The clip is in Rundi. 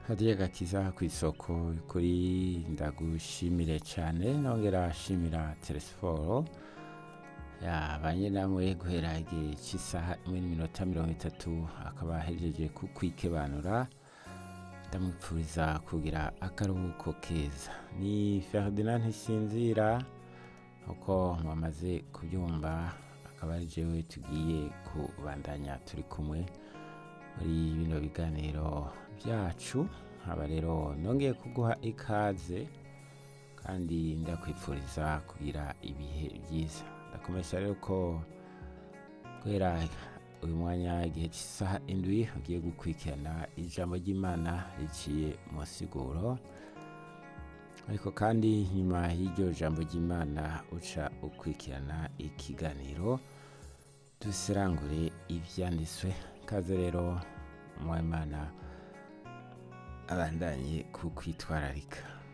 hadiye gakiza ku isoko kuri ndagushimire cyane nongera shimira telesiporo yabanye namwe guhera igihe cy'isaha imwe n'iminota mirongo itatu akaba ahejeje kukwikebanura ndamwipfuriza kugira akaruhuko keza ni Ferdinand Ntisinzira uko mwamaze kubyumva akaba ari jewe tugiye kubandanya turi kumwe muri bino biganiro byacu nkaba rero nongeye kuguha ikaze kandi ndakwifuriza kugira ibihe byiza ndakomesha rero ko guhera uyu mwanya igihe cy'isaha indwi ugiye gukurikirana ijambo ry'imana riciye mu siguro ariko kandi nyuma y'iryo jambo ry'imana uca ukurikirana ikiganiro dusirangure ibyanditswe kaze rero mwimana abandanye ku kwitwararika